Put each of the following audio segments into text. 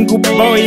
Good boy.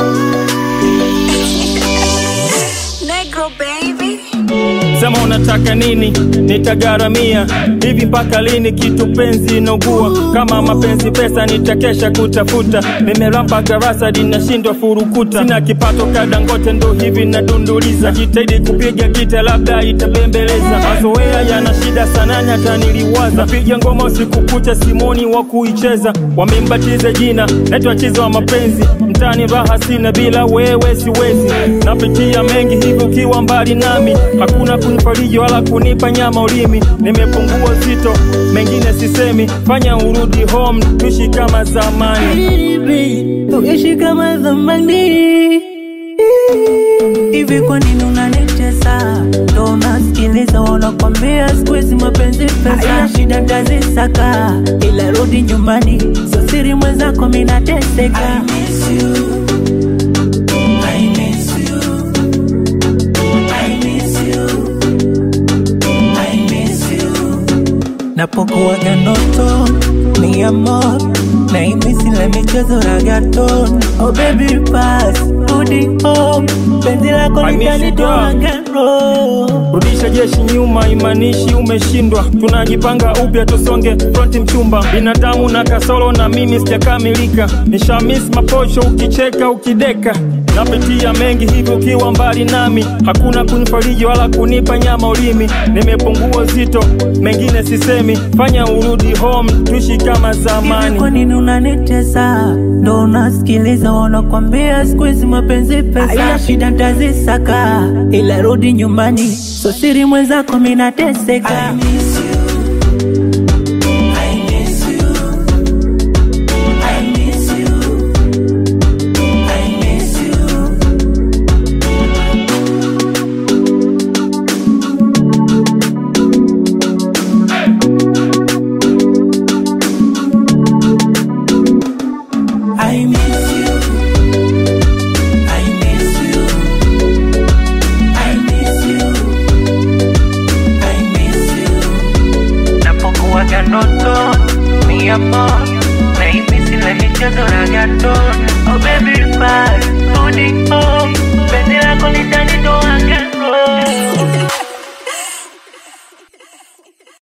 Negro baby. Sema unataka nini, nitagaramia. Hivi mpaka lini kitu penzi inaugua? Kama mapenzi pesa, nitakesha kutafuta. Nimerampa garasa dinashindwa furukuta, sina kipato kadangote, ndo hivi nadunduliza. Jitahidi kupiga gita, labda itabembeleza. Mazoea yana shida sana, hata niliwaza piga ngoma usiku kucha, simoni wa kuicheza. Wamembatiza jina, naitwa chizo wa mapenzi. Mtani raha sina, bila wewe siwezi. Napitia mengi hivi ukiwa mbali nami, hakuna kunifariji wala kunipa nyama ulimi. Nimepungua uzito, mengine sisemi. Fanya urudi home, tuishi kama zamani. Baby, uishi kama zamani. Hivi kwa nini unanitesa? Ndo unasikiliza wanakwambia siku hizi mapenzi pesa, haina shida tazisaka, ila rudi nyumbani, sio siri mwenzako mimi nateseka. I miss you. I miss you. I miss you. I miss you. Napokuwaga ndoto mi amor na imisi la michezo ragaton oh baby pass rudi home penzi lako I miss you, litanitoa girl. gero Rudisha jeshi nyuma, imanishi umeshindwa. Tunajipanga upya, tusonge fronti mchumba. Binadamu na kasoro, na mimi sijakamilika. Nishamis maposho, ukicheka ukideka. Napitia mengi hivi ukiwa mbali nami, hakuna kunifariji wala kunipa nyama ulimi. Nimepungua uzito, mengine sisemi. Fanya urudi home, tuishi kama Hivi kwa zamani. nini unanitesa? Ndo unasikiliza wanakwambia siku hizi mapenzi pesa, haina shida ntazisaka, ila rudi nyumbani, so siri mwenzako mimi nateseka. I miss